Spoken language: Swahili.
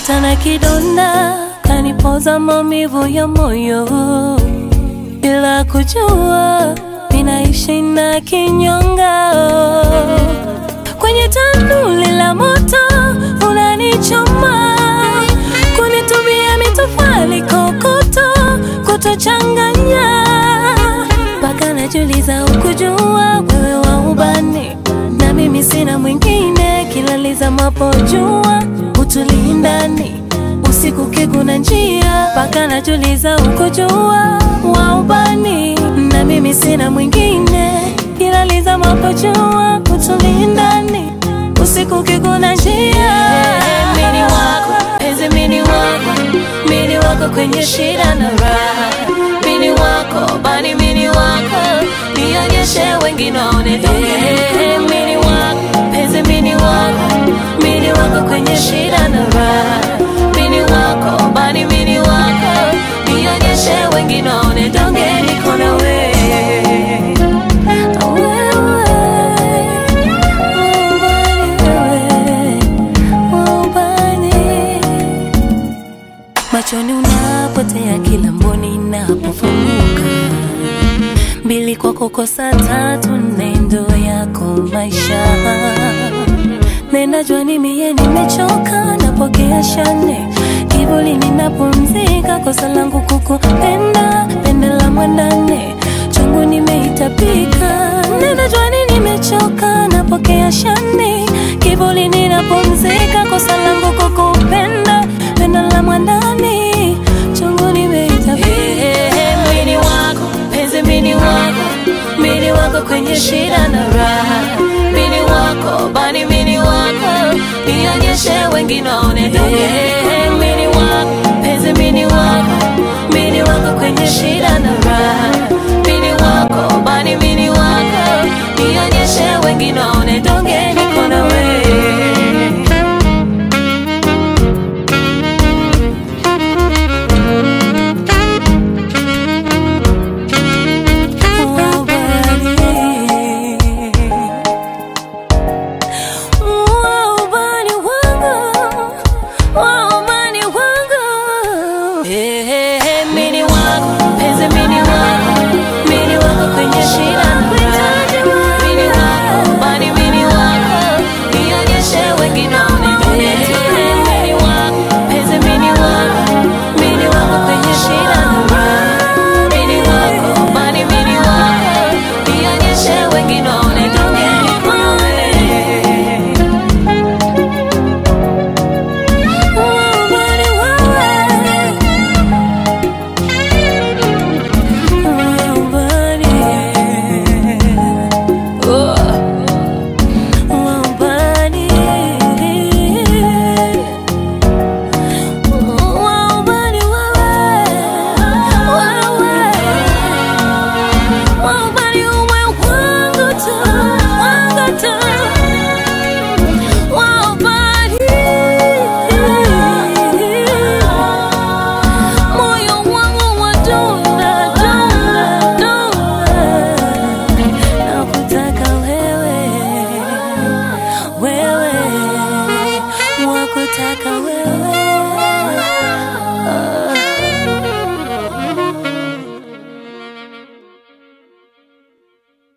hata na kidonda kanipoza maumivu ya moyo bila kujua ninaishi na kinyonga kwenye tanuli la moto unanichoma kunitumia mitofali kokoto kutochanganya mpaka najuliza ukujua wewe wa ubani na mimi sina mwingine kilaliza mapojua utulindani usiku kiguna njia mpaka najuliza ukujua wa ubani na mimi sina mwingine kilaliza mapojua utulindani usiku kiguna njia mini wako penzi mini wako mini wako kwenye shida na raha mini wako bani mini wako nionyeshe wengine waone Eh, mini wako penzi mini wako mini wako kwenye shida na raha mini wako bani mini wako nionyeshe wengine waone donge niko na wewe machoni unapotea kila mboni inapofunguka mbili kwako kosa tatu nendo yako maisha nenajua ni mie nimechoka napokea shane kivuli ninapumzika kosa langu kukupenda pende la mwandane chungu nimeitapika nenajua ni nimechoka napokea shane kivuli ninapumzika kosa langu kukupenda pende la mwandani chungu nimeitapika mini wako penzi mini wako mini wako kwenye shida na raha mini wako bani mini wako nionyeshe wengine